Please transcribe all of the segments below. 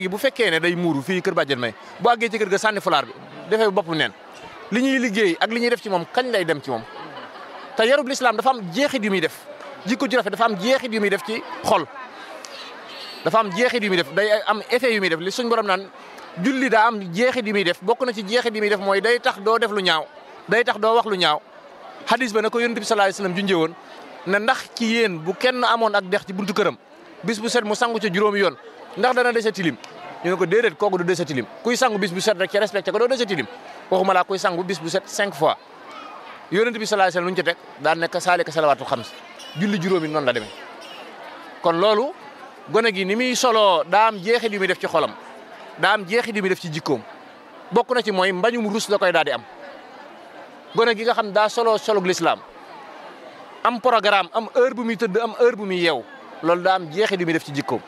bu fekkee ne day muuru fii kër bàjjen may bu àggee ci kër ga sànni fulaar bi defee bopp neen li ñuy liggéey ak li ñuy def ci moom kañ lay dem ci moom te yarub lislaam dafa am jeexit yu muy def jikko ju rafet dafa am jeexit yu muy def ci xol dafa am jeexit yu muy def day am effet yu muy def li suñ borom naan julli daa am jeexit yu muy def bokk na ci jeexit yu muy def mooy day tax doo def lu ñaaw day tax doo wax lu ñaaw hadis ba na ko yonent bi sallallahu alayhi wasallam junjee woon ne ndax ci yéen bu kenn amoon ak dex ci buntu këram bis bu set mu sangu ca juróomi yoon ndax dana dese tilim ñu ne ko déedéet kooku du dese tilim kuy sangu bis bu set rek ci respecté ko doo dese tilim waxuma laa kuy sangu bis bu set cinq fois yonent bi sallallahu alayhi wasallam lu ñu ci teg daan nekk saalika salawaatul xams julli juróomi noonu la demee kon loolu gone gi ni muy soloo daa am jeexit yu muy def ci xolam daa am jeexit yu muy def ci jikkoom bokk na ci mooy mbañum rus da koy daal di am gone gi nga xam daa soloo solug lislaam am programme am heure bu muy tëdd am heure bu muy yeew loolu daa am jeexit yu muy def ci jikkoom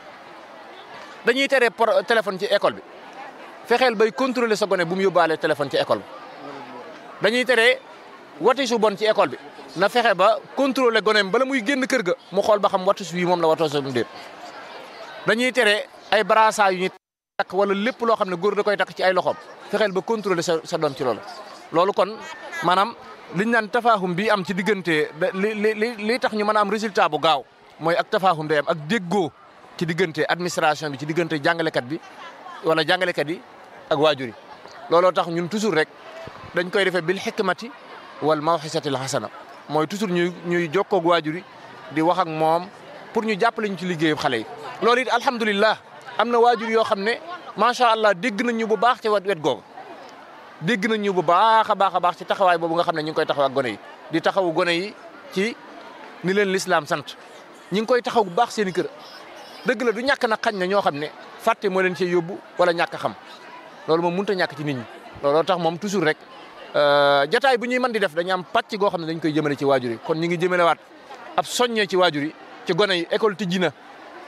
dañuy tere téléphone ci école bi fexeel bay contrôler sa gone bu mu yóbbaale téléphone ci école bi dañuy tere wati su bon ci école bi na fexe ba contrôler goneem bala muy génn kër ga mu xool ba xam watu su wi moom la watoo sa déet dañuy tere ay brassard yu ñuy takk wala lépp loo xam ne góor da koy takk ci ay loxoom fexeel ba contrôler sa sa doom ci loolu loolu kon maanaam liñ naan tafaahum bi am ci diggante li li li tax ñu mën a am résultat bu gaaw mooy ak tafaahum day am ak déggoo ci diggante administration bi ci diggante jàngalekat bi wala jàngalekat yi ak waajur yi looloo tax ñun toujours rek dañ koy defee bil hikmati wal mawxisatil hasana mooy toujours ñuy ñuy jokkoo ak waajur yi di wax ak moom pour ñu jàppale ñu ci liggéeyu xale yi. loolu it alhamdulilah am na waajur yoo xam ne macha allah dégg nañ ñu bu baax ci wet googu dégg nañ ñu bu baax a baax a baax ci taxawaay boobu nga xam ne ñu ngi koy taxaw ak gone yi di taxawu gone yi ci ni leen lislaam sant ñi ngi koy taxaw bu baax seen i kër. dëgg la du ñàkk na xañ na ñoo xam ne fàtte moo leen cee yóbbu wala ñàkk xam loolu moom mënut a ñàkk ci nit ñi looloo tax moom toujours rek jataay bu ñuy mën di def dañu am pàcc goo xam ne dañ koy jëmale ci waajur yi kon ñu ngi jëmalewaat ab soññee ci waajur yi ci gone yi école tijji na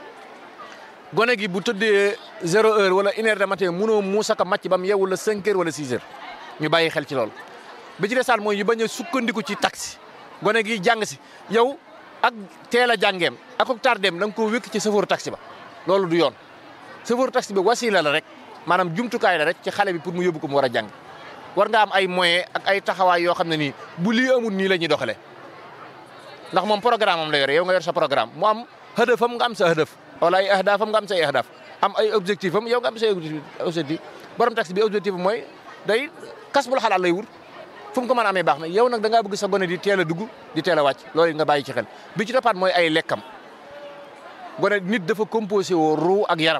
gone gi bu tëddee zéro heure wala une heure de matin munoo muusaka màcc ba mu yeewu la cinq heures wala six heures ñu bàyyi xel ci loolu bi ci desaat mooy ñu bañ a sukkandiku ci taxi gone gi jàng si yow ak teel a jàngeem ak ak tardeem da nga koo wékk ci chauffeur taxi ba loolu du yoon chauffeur taxi bi wasila la rek maanaam jumtukaay la rek ci xale bi pour mu yóbbu ko mu war a jàng war nga am ay moyens ak ay taxawaay yoo xam ne nii bu lii amul nii la ñuy doxalee ndax moom programme am la yore yow nga yor sa programme mu am hëdëfam nga am sa hëdëf wala ay ahdaafam nga am say ahdaaf am ay objectif am yow nga am say objectif borom taxi bi objectif am mooy day kas bul xalaat lay wut fu mu ko mën a amee baax na yow nag da ngaa bëgg sa gone di teel a dugg di teel a wàcc loolu nga bàyyi ci xel bi ci toppaat mooy ay lekkam gone nit dafa composé woo ruu ak yaram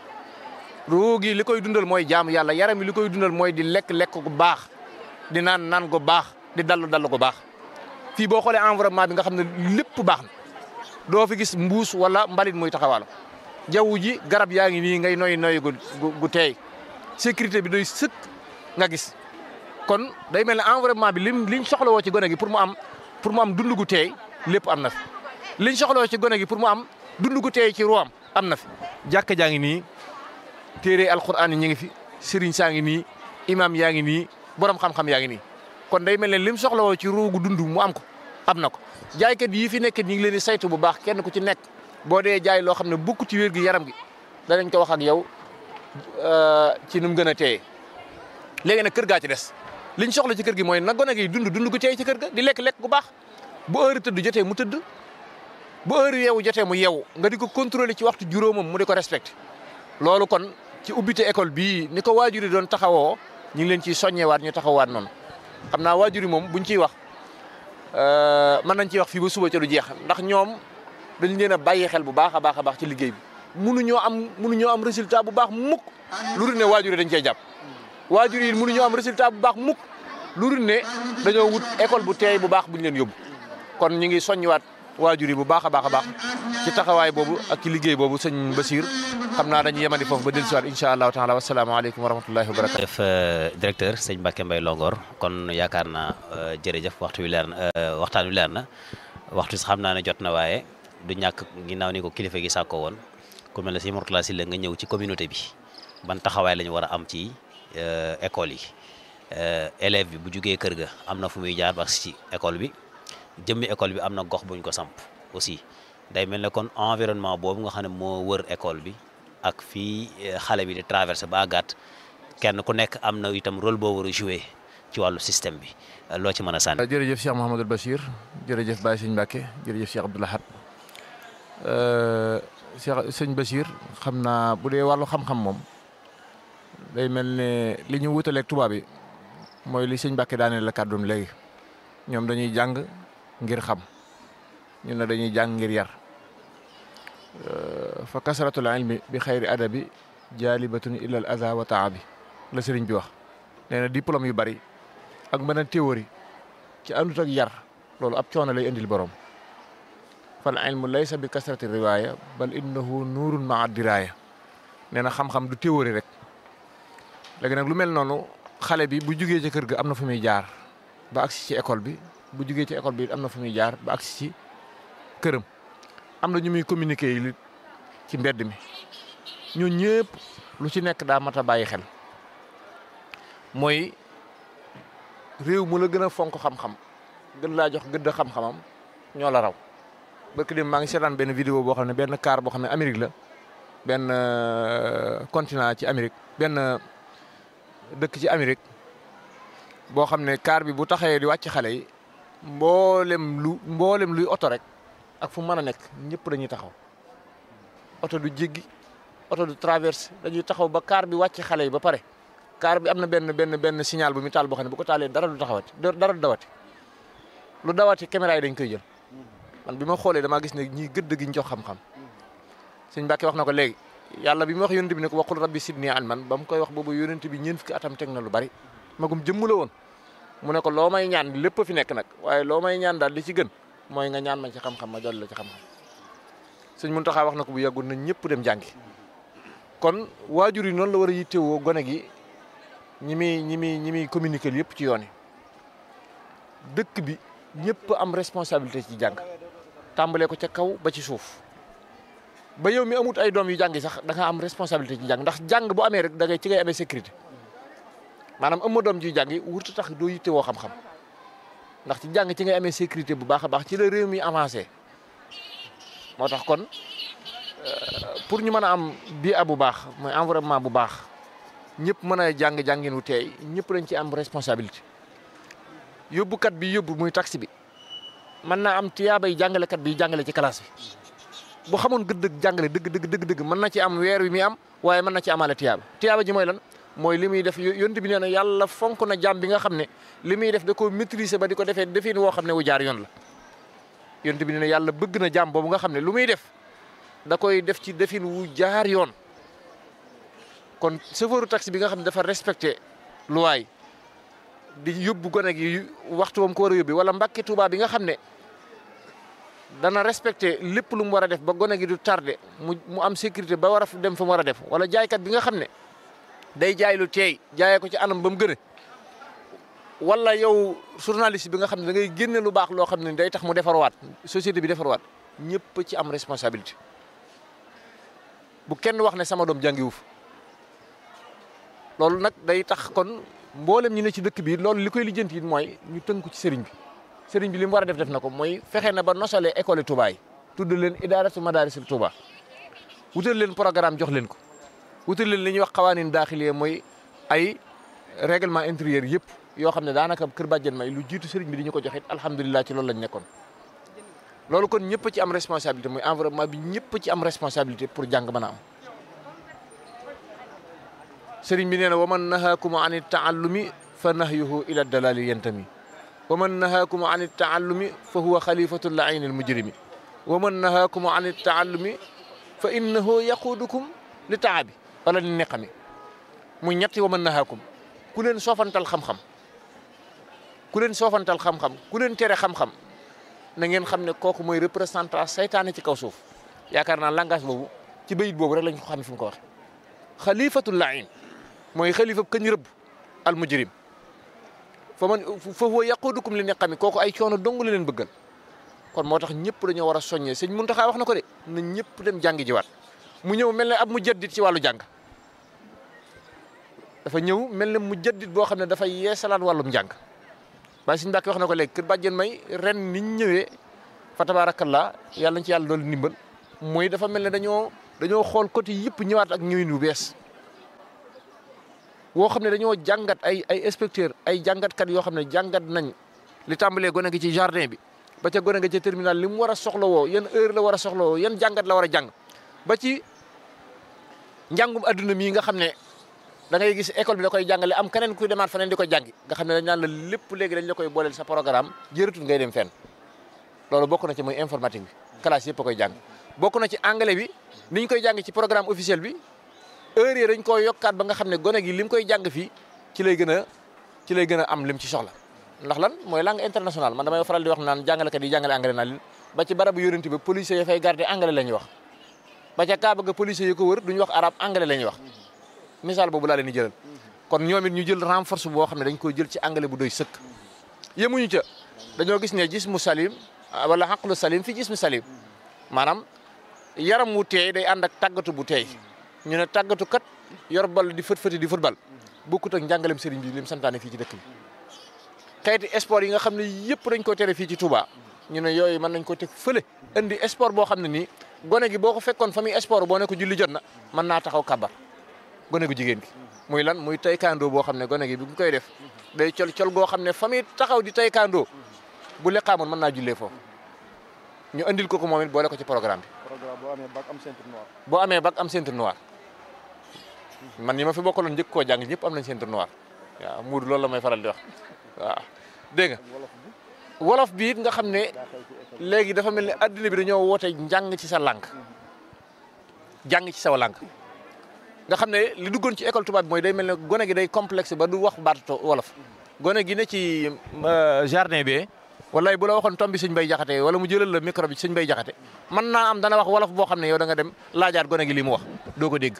ruu gi li koy dundal mooy jaamu yàlla yaram yi li koy dundal mooy di lekk lekk gu baax di naan naan gu baax di dallu dallu gu baax fii boo xoolee environnement bi nga xam ne lépp baax na doo fi gis mbuus wala mbalit muy taxawal jaww ji garab yaa ngi nii ngay noy noy gu gu teey sécurité bi doy sëkk nga gis kon day mel ne environnement bi lim liñ soxlawoo ci gone gi pour mu am pour mu am dund gu teey lépp am na fi liñ soxlawoo ci gone gi pour mu am dund gu teey ci ruwaam am na fi jàkka jaa ngi nii téere alquran yi ñu ngi fi sëriñ saa ngi nii imam yaa ngi nii borom xam-xam yaa ngi nii kon day mel ne lim soxlawoo ci ruugu dund mu am ko am na ko jaaykat yi fi nekk ñu ngi leen di saytu bu baax kenn ku ci nekk boo dee jaay loo xam ne bokku ci wér gi yaram gi danañ ko wax ak yow ci nu mu gën a teeye léegi nag kër gaa ci des liñ soxla ci kër gi mooy na gone gi dund dund gu teey ci kër ga di lekk lekk gu baax bu heure tëdd jotee mu tëdd bu heure yeewu jotee mu yeewu nga di ko contrôler ci waxtu juróomam mu di ko respecté loolu kon ci ubbite école bii ni ko waajur yi doon taxawoo ñu ngi leen ciy soññewaat ñu taxawaat noonu xam naa waajur yi moom buñ ciy wax mën nañ ciy wax fii ba suba ca du jeex ndax ñoom dañ leen a bàyyi xel bu baax a baax a baax ci liggéey bi mënuñoo am mënuñoo am résultat bu baax mukk lu dul ne waajur yi dañ cey jàpp waajur yi mënuñoo am résultat bu baax mukk lu dul ne dañoo wut école bu teey bu baax bu ñu leen yóbbu kon ñu ngi soññiwaat waajur yi bu baax a baax a baax ci taxawaay boobu ak ci liggéey boobu sëñ Basir xam naa dañuy yemandi foofu ba dellusiwaat incha allahu taala wasalaamaaleykum wa rahmatullahi wa barakatu def directeur sëñ Mbacke Mbaye Longor kon yaakaar naa jërëjëf waxtu wi leer na waxtaan wi leer na waxtu si xam naa ne jot na waaye du ñàkk ginnaaw ni ko kilifa gi sàkko woon ku mel ne si Mourtala Sylla nga ñëw ci communauté bi ban taxawaay la ñu war a am ci école yi élève bi bu jugee kër ga am na fu muy jaar ba ci école bi jëmmi école bi am na gox buñ ko samp aussi day mel ne kon environnement boobu nga xam ne moo wër école bi ak fii xale bi di traversé ba àggaat kenn ku nekk am na itam rôle boo war a joué ci wàllu système bi loo ci mën a sànni. jërëjëf Cheikh Mouhamadul Bachir jërëjëf Baye Sëñ Mbacke jërëjëf Cheikh Abdoul Ahad Cheikh Sëñ Bachir xam naa bu dee wàllu xam-xam moom day mel ne li ñu wutaleeg tubaab yi mooy li Sëñ Mbacke daaneel la kàddoom léegi ñoom dañuy jàng ngir xam ñun ne dañuy jàng ngir yar fa kasratul ilmi bi xayri adabi jaalibatun illa al aza wa taabi la sëriñ bi wax nee na diplôme yu bari ak mën a théorie ci àndut ak yar loolu ab coono lay indil borom fal ilmu laysa bi kasrati riwaaya bal innahu nuurun maa diraaya nee na xam-xam du théorie rek léegi nag lu mel noonu xale bi bu jugee ci kër ga am na fu muy jaar ba agsi ci école bi bu jugee ci école bi am na fu muy jaar ba agsi ci këram am na ñu muy communiquer yi ci mbedd mi ñoo ñëpp lu ci nekk daa mat a bàyyi xel mooy réew mu la gën a fonk xam-xam gën laa jox gëdd xam-xamam ñoo la raw barki dem maa ngi seetaan benn vidéo boo xam ne benn car boo xam ne Amérique la benn continent ci Amérique benn dëkk ci Amérique boo xam ne car bi bu taxawee di wàcc xale yi mboolem lu mboolem luy oto rek ak fu mën a nekk ñëpp dañuy taxaw oto du jéggi oto du traverse dañuy taxaw ba car bi wàcc xale yi ba pare car bi am na benn benn benn signal bu mu taal boo xam ne bu ko taalee dara du taxawati dara du dawati lu dawati caméra yi dañ koy jël man bi ma xoolee damaa gis ne ñii gëdd gi ñu jox xam-xam sëñ Mbàkke wax na ko léegi yàlla bi mu wax yonent bi ne ko waqul rabbi sidni ilman ba mu koy wax boobu yonent bi ñeent fukki atam teg na lu bari magum jëmm la woon mu ne ko loo may ñaan lépp fi nekk nag waaye loo may ñaan daal li ci gën mooy nga ñaan ma ci xam-xam ma dolli la ci xam-xam sëñ Muntaxa wax na ko bu yàggul na ñëpp dem jàngi kon waajur yi noonu la war a yittewoo gone gi ñi muy ñi muy ñi muy communiquer yëpp ci yoon yi dëkk bi ñëpp am responsabilité ci jàng tàmbalee ko ca kaw ba ci suuf ba yow mi amut ay doom yu jàngi sax da nga am responsabilité ci jàng ndax jàng bu amee rek da ngay ci ngay amee sécurité maanaam am ma doom ji jàngi wurtu tax doo yittewoo xam-xam ndax ci jàng ci ngay amee sécurité bu baax a baax ci la réew mi avancé moo tax kon pour ñu mën a am bii bu baax mooy environnement bu baax ñëpp mën a jàng jàngin wu teey ñëpp dañ ci am responsabilité yóbbukat bi yóbbu muy taxi bi mën naa am tiyaabay jàngalekat bi jàngale ci classe bi bu xamoon gëdd jàngale dëgg dëgg dëgg dëgg mën na ci am weer wi muy am waaye mën na ci amaale tiyaaba tiyaaba ji mooy lan mooy li muy def yonent bi nee na yàlla fonk na jàmm bi nga xam ne li muy def da ko maîtriser ba di ko defee defin woo xam ne wu jaar yoon la yonent bi nee na yàlla bëgg na jàmm boobu nga xam ne lu muy def da koy def ci defin wu jaar yoon kon chauffeur taxi bi nga xam ne dafa respecté luwaay di yóbbu gone gi waxtu wam ko war a yóbbi wala mbàkki Tuubaa bi nga xam ne dana respecté lépp lu mu war a def ba gone gi du tardé mu mu am sécurité ba war a dem fa mu war a def wala jaaykat bi nga xam ne day jaay lu teey jaayee ko ci anam ba mu gën a wala yow journaliste bi nga xam ne da ngay génne lu baax loo xam ne day tax mu defarwaat société bi defarwaat ñëpp ci am responsabilité bu kenn wax ne sama doom jàngiwu fa loolu nag day tax kon mboolem ñu ne ci dëkk bi loolu li koy lijjanti it mooy ñu tënku ci sëriñ bi sëriñ bi li mu war a def def na ko mooy fexe na ba nosalee école Touba yi tudd leen idaaratu madaarisul Touba wutal leen programme jox leen ko wutal leen li ñuy wax xawaanin daaxiliye mooy ay règlement intérieur yëpp yoo xam ne daanaka kër bàjjen may lu jiitu sëriñ bi di ñu ko joxit alhamdulilah ci loolu lañ nekkoon loolu kon ñëpp ci am responsabilité mooy environnement bi ñëpp ci am responsabilité pour jàng mën a am sëriñ bi nee na wa man nahaakum an taallumi fa nahyuhu ila dalali yantami wa man nahaakum an taallumi fa huwa xalifatu laayni almujrimi wa man nahaakum an taallumi fa innahu yaquudukum li taabi wala li neqami muy ñetti wa man nahaakum ku leen soofantal xam-xam ku leen soofantal xam-xam ku leen tere xam-xam na ngeen xam ne kooku mooy représentant saytaane ci kaw suuf yaakaar naa langage boobu ci bayit boobu rek lañ ko xam fi mu ko waxe xalifatul laayin mooy xalifa kañ rëbb al mujrim fa man fa huwa yaqudukum li neqami kooku ay coono dong la leen bëggal kon moo tax ñëpp dañoo war a soññee sëñ Muntaxa wax na ko de na ñëpp dem jàngi jiwaat mu ñëw mel ne ab mu jaddit ci wàllu jàng dafa ñëw mel ne mu jaddit boo xam ne dafay yeesalaat wàllum jàng waaye sëñ Mbàkke wax na ko léegi kër bàjjen may ren niñ ñëwee fa tabaarakallaa yàlla nañ ci yàlla doolu ndimbal mooy dafa mel ne dañoo dañoo xool côté yëpp ñëwaat ak ñëwin wu bees woo xam ne dañoo jàngat ay ay inspecteur ay jàngatkat yoo xam ne jàngat nañ li tàmbalee gone gi ci jardin bi ba ca gone gi ca terminal li mu war a soxlawoo yan heure la war a soxlawoo yan jàngat la war a jàng ba ci njàngum adduna mii nga xam ne da ngay gis école bi da koy jàngale am keneen kuy demaat feneen di ko jàngi nga xam ne dañ naan la lépp léegi dañ la koy booleel sa programme jërëtul ngay dem fenn loolu bokk na ci muy informatique bi classe yëpp a koy jàng bokk na ci anglais bi ni ñu koy jàng ci programme officiel bi heure yi dañ koy yokkaat ba nga xam ne gone gi li mu koy jàng fii ci lay gën a ci lay gën a am lim ci soxla ndax lan mooy langue internationale man damay faral di wax naan jàngalekat yi jàngale anglais naa leen ba ci barabu yónent ba police yi fay garder anglais la ñuy wax ba ca Kaaba ga police yi ko wër duñu wax arabe anglais la ñuy wax misaal boobu laa leen di jëlal kon ñoom it ñu jël renforce boo xam ne dañ koy jël ci anglais bu doy sëkk yemuñu ca dañoo gis ne jismu salim wala xaqlu salim fi jismu salim maanaam yaram wu teey day ànd ak tàggatu bu teey ñu ne tàggatu kat yor bal di fët fëti di football bokkut ak njàngalem sëriñ bi lim santaane fii ci dëkk bi xeeti sport yi nga xam ne yëpp dañ ko tere fii ci Touba ñu ne yooyu mën nañ ko teg fële indi sport boo xam ne nii gone gi boo ko fekkoon fa muy sport boo ne ko julli jot na mën naa taxaw kabar gone gu jigéen gi muy lan muy taekwondo boo xam ne gone gi bi mu koy def day col col goo xam ne fa muy taxaw di taekwondo bu leqaamoon mën naa jullee foofu ñu andil ko ko moom it boole ko ci programme bi. programme boo amee bac am ceinture noire. boo amee bac am ceinture noire man ñi ma fi bokkaloon njëkk koo jàng ñëpp am nañ ceinture noire waaw muur loolu la may faral di wax waaw dégg nga wolof bi wolof bi it nga xam ne daa xew ci école léegi dafa mel ni adduna bi dañoo woote njàng ci sa lànk jàng ci sa lànk nga xam ne li duggoon ci école tubaab bi mooy day mel ne gone gi day complexe ba du wax baatu wolof gone gi ne ci jardin bi wallaay bu la waxoon tomb bi sëñ bay jaxate wala mu jëlal la micro bi sëñ bay jaxate mën naa am dana wax wolof boo xam ne yow da nga dem laajaat gone gi li mu wax doo ko dégg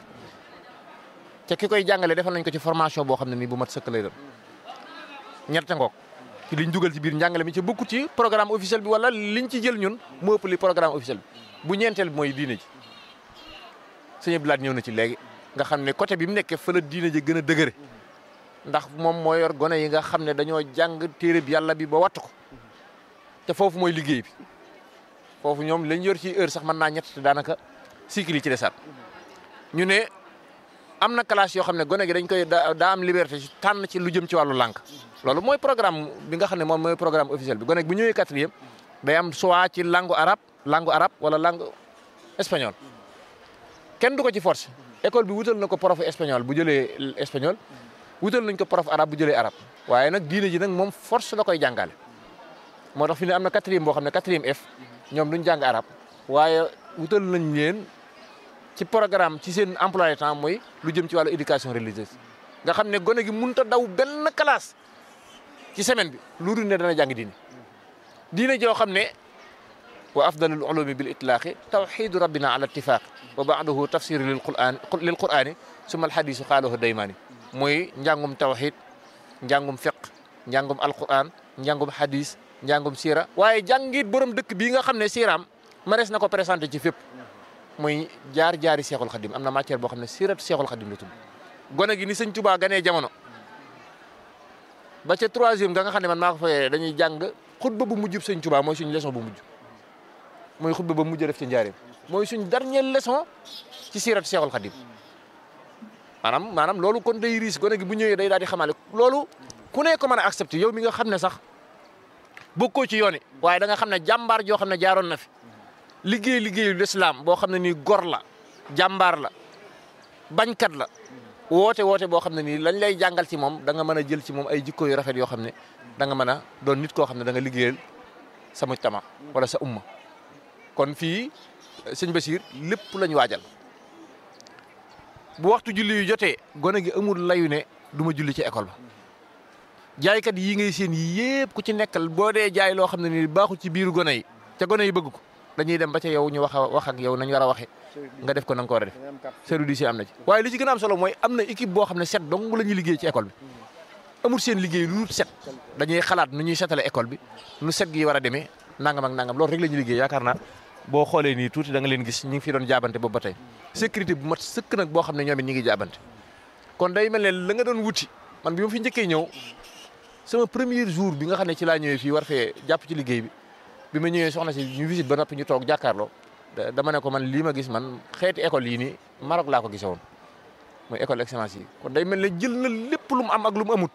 te ki koy jàngale defal nañ ko ci formation boo xam ne nii bu mat sëkk lay doon ñette ngoog ci liñ dugal ci biir njàngale mi ci bokku ci programme officiel bi wala liñ ci jël ñun moo ëpp li programme officiel bi bu ñeenteel bi mooy diine ji sëñ Abdoulaye ñëw na ci léegi nga xam ne côté bi mu nekkee fa la diine ji gën a dëgëre ndax moom moo yor gone yi nga xam ne dañoo jàng téere bi yàlla bi ba wattu ko te foofu mooy liggéey bi foofu ñoom lañ yor ci heure sax mën naa ñett te daanaka cycle yi ci desaat ñu ne am na classe yoo xam ne gone gi dañ koy daa daa am liberté ci tànn ci lu jëm ci wàllu lànk loolu mooy programme bi nga xam ne moom mooy programme officiel bi gone gi bu ñëwee quatrième day am soit ci langue arabe langue arabe wala langue espagnol kenn du ko ci force école bi wutal na ko prof espagnol bu jëlee espagnol wutal nañ ko prof arabe bu jëlee arabe waaye nag diine ji nag moom force la koy jàngale moo tax fi ne am na quatrième boo xam ne quatrième F ñoom duñ jàng arabe waaye wutal nañ leen ci programme ci seen emploi du temps mooy lu jëm ci wàllu éducation religieuse nga xam ne gone gi mënut a daw benn classe ci semaine bi lu dul ne dana jàng diine diine joo xam ne wa afdalul ulumi bil itlaaqi tawxidu rabbina ala ittifaq wa baaduhu tafsir lil quran lil qurani suma alhadisu xaalahu daymaani mooy njàngum tawxid njàngum fiq njàngum alquran njàngum hadis njàngum siira waaye jàngit borom dëkk bii nga xam ne siiraam marees na ko présenté ci fépp muy jaar jaari seexul xadim am na matière boo xam ne siiratu seexul xadim la tudd gone gi ni sëñ Tuubaa ganee jamono ba ca troisième ga nga xam ne man maa ko fayee dañuy jàng xutba bu mujjub sëñ Tuubaa mooy suñ leçon bu mujj mooy xutba ba mujj def ci njaareem mooy suñ dernière leçon ci siiratu seexul xadim maanaam maanaam loolu kon day riis gone gi bu ñëwee day daal di xamaale loolu ku ne ko mën a accepté yow mi nga xam ne sax bokkoo ci yoon yi waaye da nga xam ne jàmbaar joo xam ne jaaroon na fi liggéey liggéeyu lislaam boo xam ne nii gor la jàmbaar la bañkat la woote woote boo xam ne nii lañ lay jàngal ci moom da nga mën a jël ci moom ay jikko yu rafet yoo xam ne da nga mën a doon nit koo xam ne da nga liggéeyal sa mujtama wala sa umma kon fii sëñ Basiir lépp lañ waajal bu waxtu julli yu jotee gone gi amul layu ne du ma julli ci école ba jaaykat yii ngay seen yëpp ku ci nekkal boo dee jaay loo xam ne nii baaxul ci biiru gone yi ca gone yi bëgg ko dañuy dem ba ca yow ñu wax a wax ak yow nañ war a waxee nga def ko na nga ko war a def da ngay am carte service yi am na ci waaye li ci gën a am solo mooy am na équipe boo xam ne set dong la ñuy liggéey ci école bi amul seen liggéey lu dul set dañuy xalaat nu ñuy setale école bi nu set gi war a demee nangam ak nangam loolu rek la ñuy liggéey yaakaar naa boo xoolee nii tuuti da nga leen gis ñu ngi fi doon jaabante boobu ba tey sécurité bu mat sëkk nag boo xam ne ñoom it ñi ngi jaabante kon day mel ne la nga doon wuti man bi ma fi njëkkee ñëw sama premier jour bi nga xam ne ci laa ñëwee fii war fee jàpp ci liggéey bi bi ma ñëwee soxna si ñu visite ba noppi ñu toog jàkkaarloo dama ne ko man lii ma gis man xeeti école yii nii Maroc laa ko gisoon mooy école excellence yi kon day mel ne jël na lépp lu mu am ak lu mu amut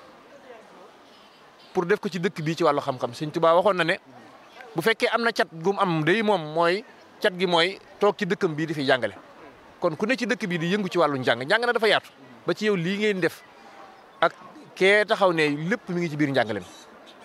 pour def ko ci dëkk bii ci wàllu xam-xam Sëñ Tuubaa waxoon na ne bu fekkee am na cat gu mu am day moom mooy cat gi mooy toog ci dëkkam bii di fi jàngale kon ku ne ci dëkk bii di yëngu ci wàllu njàng njàng na dafa yaatu ba ci yow lii ngeen def ak kee taxaw ne lépp mi ngi ci biir njàngale mi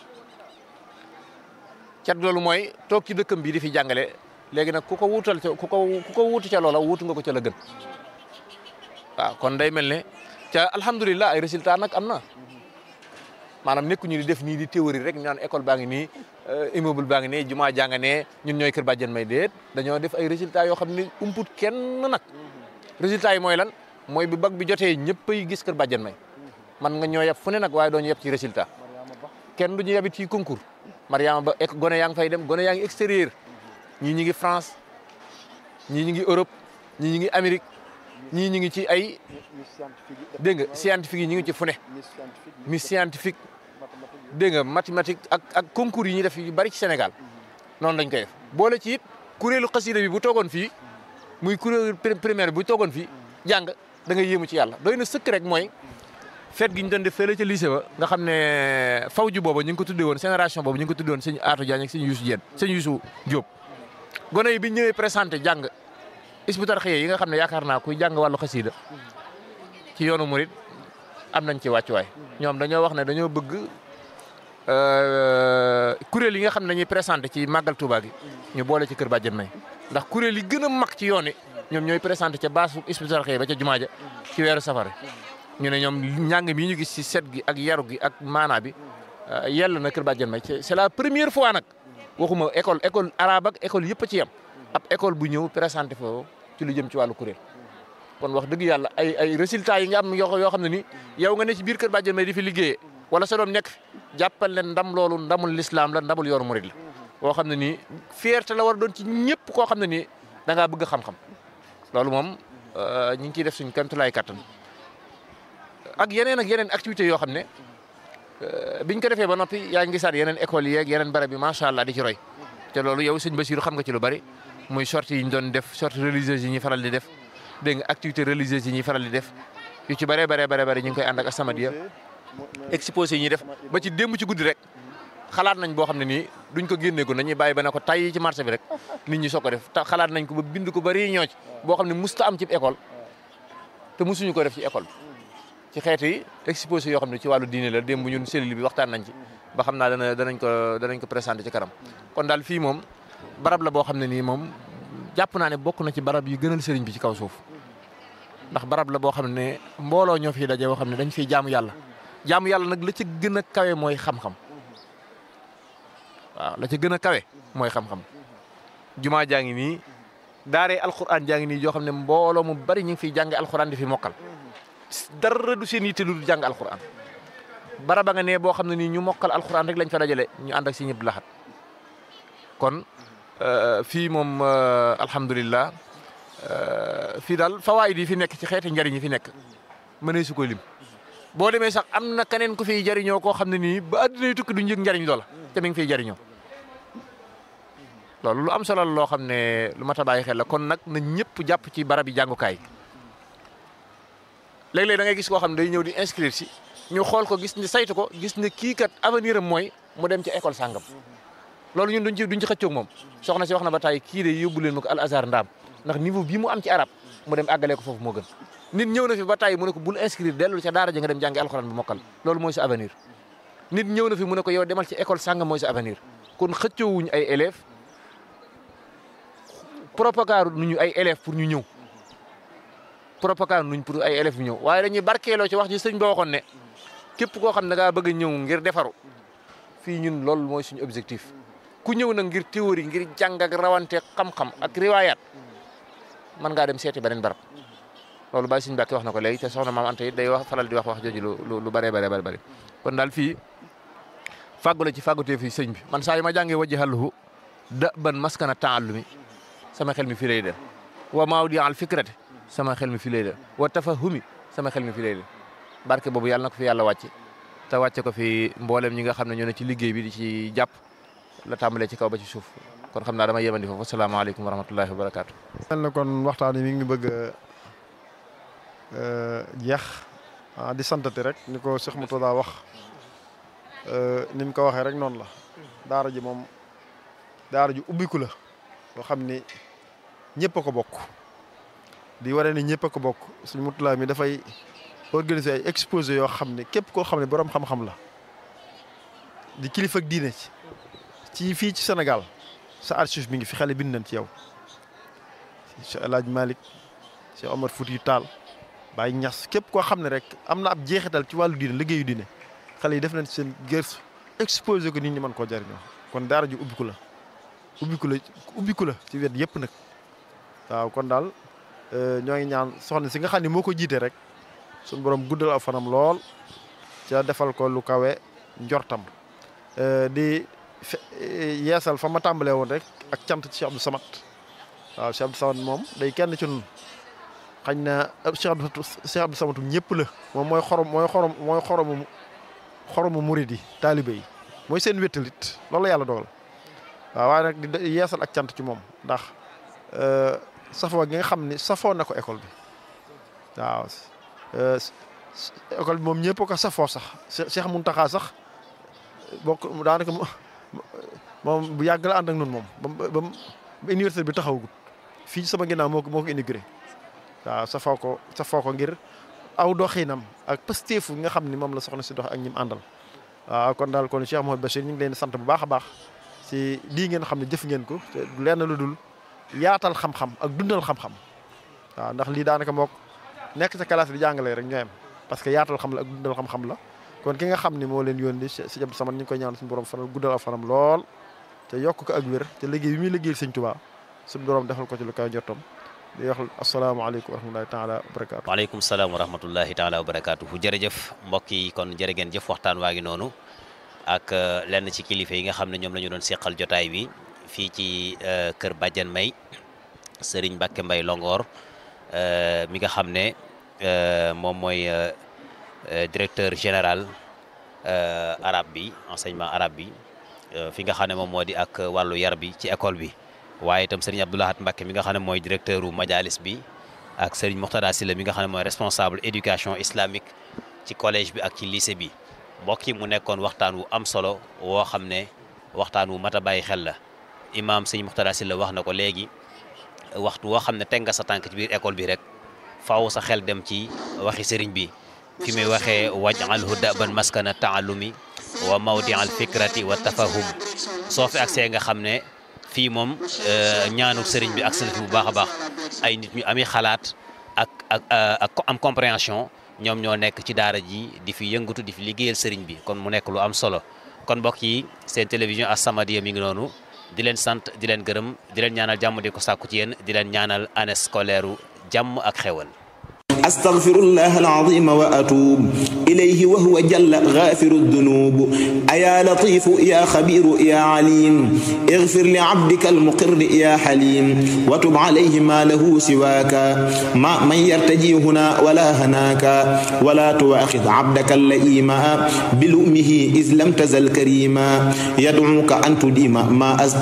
cat loolu mooy toog ci dëkkam bii di fi jàngale léegi nag ku ko wuutal ca ku ko ku ko wuutu ca loola wuutu nga ko ca la gën waaw kon day mel ne ca alhamdulilah ay résultat nag am na maanaam nekkuñu di def nii di théorie rek ñu naan école baa ngi nii immeuble baa ngi nii jumaa jàng ne ñun ñooy kër bàjjen may déet dañoo def ay résultats yoo xam ne umput kenn nag résultats yi mooy lan mooy bi bag bi jotee ñëpp ay gis kër bàjjen may man nga ñoo yeb fu ne nag waaye doo ñu yeb ci résultat kenn du ñu yebit ci concours Mariama ba ek gone yaa ngi fay dem gone yaa ngi extérieur ñii ñi ngi France ñii ñi ngi Europe ñii ñi ngi Amérique ñii ñi ngi ci ay dégg nga scientifique yi ñu ngi ci fu ne mi scientifique dégg nga mathématique ak ak concours yi ñuy def yu bari ci Sénégal noonu lañ koy def boole ci it kuréelu xasida bi bu toogoon fii muy kuréelu primaire bu toogoon fii jàng da ngay yéemu ci yàlla doy na sëkk rek mooy fête gi ñu doon def fële ca lycée ba nga xam ne fawju boobu ñu ngi ko tuddee woon génération boobu ñu ngi ko tuddee woon sëñ Atou Diagne ak sëñ Youssou Diène sëñ Youssou Diop gone yi bi ñëwee présenté jàng isbitar xëye yi nga xam ne yaakaar naa kuy jàng wàllu xasida ci yoonu murit am nañ ci wàccuwaay ñoom dañoo wax ne dañoo bëgg kuréel yi nga xam ne dañuy présenté ci màggal Touba gi ñu boole ci kër Bàjjen May ndax kuréel yi gën a mag ci yoon yi ñoom ñooy présenté ca baasu isbitar xëye ba ca jumaa ja ci weeru safar ñu ne ñoom njàng mi ñu gis ci set gi ak yaru gi ak maanaa bi yell na kër Bàjjen May c'est la première fois nag waxuma école école arabe ak école yëpp a ci yem ab école bu ñëw présenté foofu ci lu jëm ci wàllu kuréel kon wax dëgg yàlla ay ay résultats yi nga am yoo yoo xam ne ni yow nga ne ci biir kër Bàjjen May di fi liggéeyee wala sa doom nekk fi jàppal leen ndam loolu ndamul lislaam la ndamul yoonu murid la boo xam ne nii fierté la war a doon ci ñëpp koo xam ne nii da ngaa bëgg xam-xam loolu moom ñu ngi ciy def suñ kantulaay kattan ak yeneen ak yeneen activités yoo xam ne biñ ko defee ba noppi yaa ngi gisaat yeneen écoles yi ak yeneen barab yi macha allah di ci roy te loolu yow sëñ Bassirou xam nga ci lu bari muy sorties yi ñu doon def sorties religieuses yi ñuy faral di def dégg nga activités religieuses yi ñuy faral di def yu ci bëree bëree bëri bëri ñu ngi koy ànd ak As-Samadiyya exposé yi ñuy def ba ci démb ci guddi rek xalaat nañ boo xam ne nii duñ ko génnee ko nañuy bàyyi ba ne ko tay ci marché bi rek nit ñi soog ko def te xalaat nañ ko ba bind ko bari ñoo ci boo xam ne musta am ci école te musuñu ko def ci école bi ci xeetu yi exposé yoo xam ne ci wàllu diine la démb ñun cellule bi waxtaan nañ ci ba xam naa dana danañ ko danañ ko présenté ci kanam kon daal fii moom barab la boo xam ne nii moom jàpp naa ne bokk na ci barab yi gënal sëriñ bi ci kaw suuf ndax barab la boo xam ne mbooloo ñoo fiy daje boo xam ne dañ fiy jaamu yàlla jaamu yàlla nag la ca gën a kawe mooy xam-xam waaw la ca gën a kawe mooy xam-xam jumaa jaa ngi nii daaree alxuraan jaa ngi nii joo xam ne mbooloo mu bari ñu ngi fiy jànge alxuraan di fi mokkal dara du seen yitte lu du jàng alxuraan baraba nga ne boo xam ne nii ñu mokkal alxuraan rek lañ fa dajale ñu ànd ak si ñëpp laxat kon fii moom alhamdulilah fii daal fawaayid yi fi nekk ci xeeti njariñ yi fi nekk mënee su ko lim boo demee sax am na keneen ku fiy jariñoo koo xam ne nii ba àddina yi tukki du njëg njariñ loola te mi ngi fiy jariñoo loolu lu am solo la loo xam ne lu mat a bàyyi xel la kon nag na ñëpp jàpp ci barab yi jàngukaay léeg-léeg da ngay gis koo xam ne day ñëw di inscrire si ñu xool ko gis ne saytu ko gis ne kii kat avenir am mooy mu dem ci école sàngam loolu ñun duñ ci duñ ci xëccoog moom soxna si wax na ba tey kii de yóbbu leen ma ko al azhar ndaam ndax niveau bii mu am ci arab mu dem àggalee ko foofu moo gën nit ñëw na fi ba tey mu ne ko bul inscrire dellu ca daara ja nga dem jàngi alxuraan bi mokkal loolu mooy sa avenir nit ñëw na fi mu ne ko yow demal ci école sàngam mooy sa avenir kon xëccoowuñ ay élèves propagande nuñu ay élèves pour ñu ñëw propagande nuñ pour ay élèves yu ñëw waaye dañuy barkeeloo ci wax ji sëñ ba waxoon ne képp koo xam ne da ngaa bëgg a ñëw ngir defaru fii ñun loolu mooy suñu objectif ku ñëw nag ngir théorie ngir jàng ak rawante xam-xam ak riwaayaat mën ngaa dem seeti beneen barab loolu bàyyi suñu bàkki wax na ko léegi te soxna maam Anta it day wax faral di wax wax jooju lu lu bëree bëri bëri kon daal fii fàggu la ci fàggutee fii sëñ bi man saa yi ma jàngee wajji xàlluhu da ban maskana taallumi sama xel mi fii lay dem wa maawdi al fikrati sama xel mi fii lay dem wa tafahumi sama xel mi fii lay dem barke boobu yàlla na ko fi yàlla wàcce te wàcce ko fi mboolem ñi nga xam ne ñoo ne ci liggéey bi di ci jàpp la tàmbalee ci kaw ba ci suuf kon xam naa dama yemandi foofu asalaamaaleykum wa rahmatullahi wa barakaatu. mel na kon waxtaan wi mi ngi bëgg a jeex ah di santati rek ni ko Cheikh Moutada wax ni mu ko waxee rek noonu la daara ji moom daara ji ubbiku la loo xam ni ñëpp a ko bokk di waree ni ñëpp a ko bokk suñu Moutada mi dafay organiser ay exposé yoo xam ne képp koo xam ne borom xam-xam la di kilifa ak diine ci ci fii ci Sénégal sa archive mi ngi fi xale bind nañ ci yow Cheikh El Hadj Malick Cheikh Omar Fouti Tall Baye Niass képp koo xam ne rek am na ab jeexital ci wàllu diine liggéeyu diine xale yi def nañ seen gëstu exposé ko nit ñi mën koo jariñoo kon daara ji ubbiku la ubbiku la ubbiku la ci wet yëpp nag waaw kon daal ñoo ngi ñaan soxna si nga xam ne moo ko jiite rek suñu borom guddal aw fanam lool ca defal ko lu kawe njortam di yeesal fa ma tàmbalee woon rek ak cant ci Cheikh Abdou Samad waaw Cheikh Abdou Samad moom day kenn ci nun xañ na Cheikh Abdou Cheikh Abdou Samad ñëpp la moom mooy xorom mooy xorom mooy xoromu xoromu murid yi taalibe yi mooy seen wéttalit loolu la yàlla dogal waaw waaye nag di yeesal ak cant ci moom ndax safoo gi nga xam ne safoo na ko école bi waaw école bi moom ñëpp ko safoo sax Cheikh Mountakha sax bokk daanaka moom bu yàgg la ànd ak noonu moom ba ba université bi taxawagut fii sama ginnaaw moo ko moo ko intégré waaw safoo ko safoo ko ngir aw doxinam ak pësteefu nga xam ni moom la soxna si dox ak ñim àndal waaw kon daal kon Cheikh Mouhamed Bachir ñu ngi leen di sant bu baax a baax si lii ngeen xam ne jëf ngeen ko te lenn lu dul yaatal xam-xam ak dundal xam-xam waaw ndax lii daanaka mook nekk sa classe bi jàngalee rek ñooyam parce que yaatal xam la ak dundal xam-xam la kon ki nga xam ni moo leen yónni si Abdou Samad ñu ngi koy ñaan suñu borom fanal guddal ak fanam lool te yokk ko ak wér te liggéey bi muy liggéeyal sëñ Tuubaa suñu borom defal ko ci lu kaw njottam di wax asalaamaaleykum wa rahmatulahi taala wa barakaatu. waaleykum salaam wa rahmatullahi taala wa barakaatu jërëjëf mbokk yi kon jërë ngeen jëf waxtaan waa ngi noonu ak lenn ci kilifa yi nga xam ne ñoom la ñu doon seqal jotaay bi fii ci kër Badiane May Serigne Mbacke Mbaye Longoor mi nga xam ne moom mooy directeur général arabe bi enseignement arabe bi fi nga xam ne moom moo di ak wàllu yar bi ci école bi. waaye itam Serigne Abdoulahat Mbacke mi nga xam ne mooy directeur u majalis bi ak Serigne Moxtada Silla mi nga xam ne mooy responsable éducation islamique ci collège bi ak ci lycée bi mbokk yi mu nekkoon waxtaan wu am solo woo xam ne waxtaan wu mat a bàyyi xel la imaam Serigne Moxtada Silla wax na ko léegi waxtu woo xam ne teg nga sa tànk ci biir école bi rek faaw sa xel dem ci waxi Serigne bi fi muy waxee waj'alhu daban maskana taallumi wa mawdi al fikrati wa tafahum soo fi agsee nga xam ne fii moom ñaanu sëriñ bi ak fi bu baax a baax ay nit ñu ami xalaat ak ak ak am compréhension ñoom ñoo nekk ci daara ji di fi yëngatu di fi liggéeyal sëriñ bi kon mu nekk lu am solo kon mbokk yi seen télévision As-Samadiyya mi ngi noonu di leen sant di leen gërëm di leen ñaanal jàmm di ko sàkku ci yéen di leen ñaanal année scolaire jàmm ak xewal أستغفر الله العظيم وأتوب إليه وهو جل غافر الذنوب أيا لطيف يا خبير يا عليم اغفر لعبدك المقر يا حليم وتب عليه ما له سواك ما من يرتجي هنا ولا هناك ولا تواخذ عبدك اللئيم بلؤمه إذ لم تزل كريما يدعوك أن تديم ما أز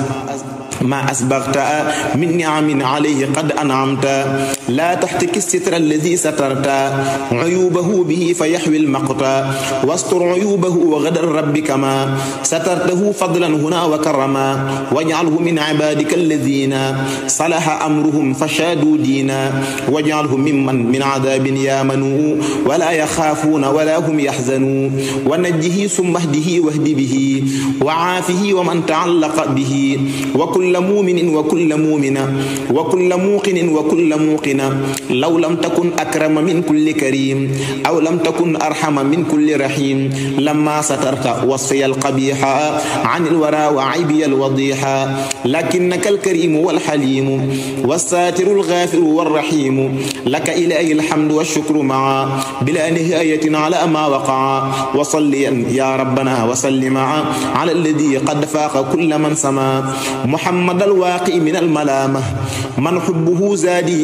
ما أسبغت من نعم عليه قد أنعمت لا تحتك الستر الذي سترت عيوبه به فيحوي المقت واستر عيوبه وغدر ربك ما سترته فضلا هنا وكرما واجعله من عبادك الذين صلح أمرهم فشادوا دينا واجعله ممن من عذاب يامنوا ولا يخافون ولا هم يحزنون ونجه ثم اهده واهد به وعافه ومن تعلق به وكل وكل مؤمن وكل مؤمنة وكل موقن وكل موقنة لو لم تكن أكرم من كل كريم أو لم تكن أرحم من كل رحيم لما سترت وصفي القبيح عن الورى وعيبي الوضيح لكنك الكريم والحليم والساتر الغافر والرحيم لك إلهي الحمد والشكر معا بلا نهاية على ما وقع وصليا يا ربنا وسلم على الذي قد فاق كل من سما محمد الواقي من الملامة من حبه زادي إلى القيامة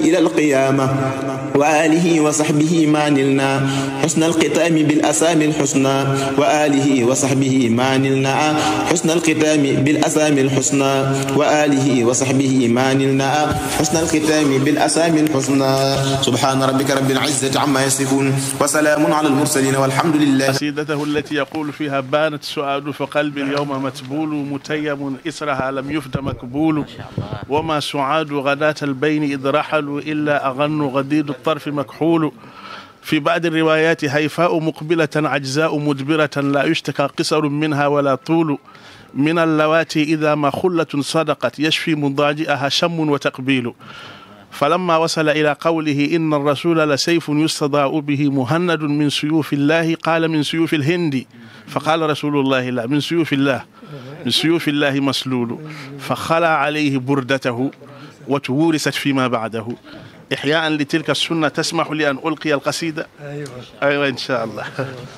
القيامة وآله وصحبه ما نلنا حسن الختام بالأسامي الحسنى وآله وصحبه ما نلنا حسن الختام بالأسامي الحسنى وآله وصحبه ما نلنا حسن الختام بالأسامي الحسنى سبحان ربك رب العزة عما يصفون وسلام على المرسلين والحمد لله قصيدته التي يقول فيها بانت سؤال فقلبي اليوم متبول متيم إسرها لم يفد مكبول وما سعاد غداة البين إذ رحلوا إلا أغن غديد الطرف مكحول في بعض الروايات هيفاء مقبلة عجزاء مدبرة لا يشتكى قصر منها ولا طول من اللواتي إذا ما خلة صدقت يشفي مضاجئها شم وتقبيل فلما وصل إلى قوله إن الرسول لسيف يستضاء به مهند من سيوف الله قال من سيوف الهند فقال رسول الله لا من سيوف الله من سيوف الله مسلول فخلع عليه بردته وتورثت فيما بعده إحياء لتلك السنة تسمح لي أن ألقي القصيدة أيوة, أيوة إن شاء الله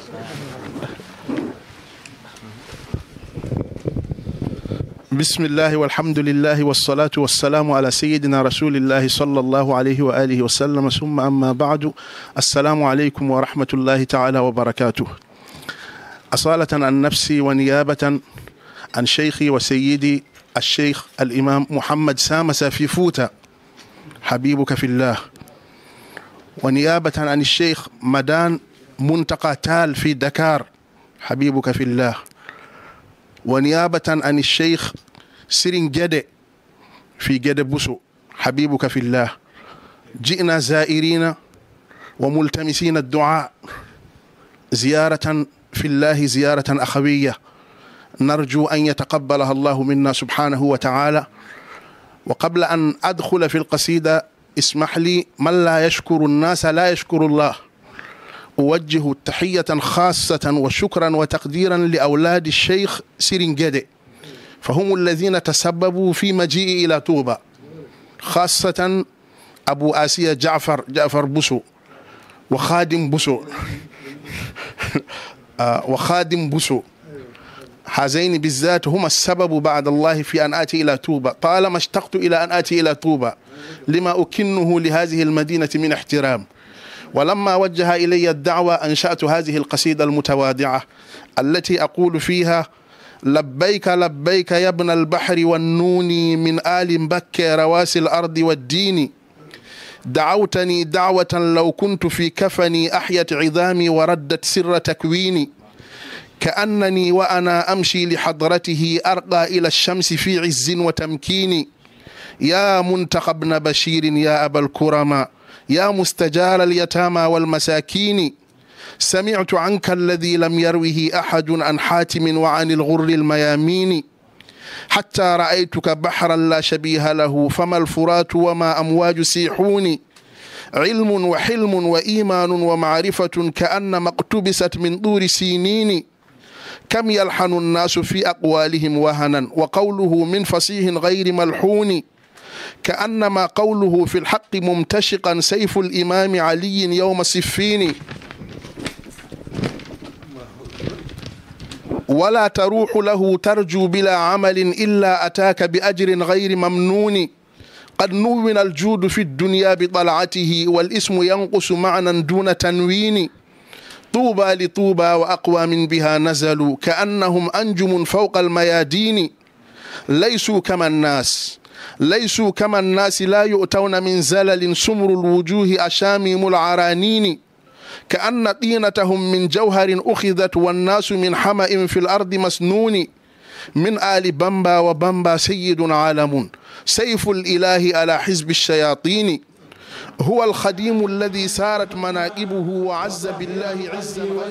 بسم الله والحمد لله والصلاة والسلام على سيدنا رسول الله صلى الله عليه وآله وسلم ثم أما بعد السلام عليكم ورحمة الله تعالى وبركاته أصالة عن نفسي ونيابة عن شيخي وسيدي الشيخ الإمام محمد سامس في فوتا حبيبك في الله ونيابة عن الشيخ مدان منتقى تال في دكار حبيبك في الله ونيابة عن الشيخ سرين جدة في جدة بوسو حبيبك في الله جئنا زائرين وملتمسين الدعاء زيارة في الله زيارة أخوية نرجو أن يتقبلها الله منا سبحانه وتعالى وقبل أن أدخل في القصيدة اسمح لي من لا يشكر الناس لا يشكر الله أوجه تحية خاصة وشكرا وتقديرا لأولاد الشيخ سيرنجدي فهم الذين تسببوا في مجيئي إلى طوبة خاصة أبو آسيا جعفر جعفر بوسو وخادم بوسو وخادم بوسو هذين بالذات هما السبب بعد الله في أن آتي إلى طوبة طالما اشتقت إلى أن آتي إلى طوبة لما أكنه لهذه المدينة من احترام ولما وجه إلي الدعوة أنشأت هذه القصيدة المتواضعة التي أقول فيها لبيك لبيك يا ابن البحر والنون من آل بكى رواسي الأرض والدين دعوتني دعوة لو كنت في كفني أحيت عظامي وردت سر تكويني كأنني وأنا أمشي لحضرته أرقى إلى الشمس في عز وتمكين يا منتقى ابن بشير يا أبا الكرماء يا مستجار اليتامى والمساكين سمعت عنك الذي لم يروه أحد عن حاتم وعن الغر الميامين حتى رأيتك بحرا لا شبيه له فما الفرات وما أمواج سيحون علم وحلم وإيمان ومعرفة كأنما اقتبست من طور سينين كم يلحن الناس في أقوالهم وهنا وقوله من فصيح غير ملحون كأنما قوله في الحق ممتشقا سيف الإمام علي يوم صفين ولا تروح له ترجو بلا عمل إلا أتاك بأجر غير ممنون قد نون الجود في الدنيا بطلعته والاسم ينقص معنى دون تنوين طوبى لطوبى وأقوام بها نزلوا كأنهم أنجم فوق الميادين ليسوا كما الناس ليسوا كما الناس لا يؤتون من زلل سمر الوجوه أشاميم العرانين كأن طينتهم من جوهر أخذت والناس من حمأ في الأرض مسنون من آل بمبا وبمبا سيد عالم سيف الإله على حزب الشياطين هو الخديم الذي سارت مناقبه وعز بالله عزا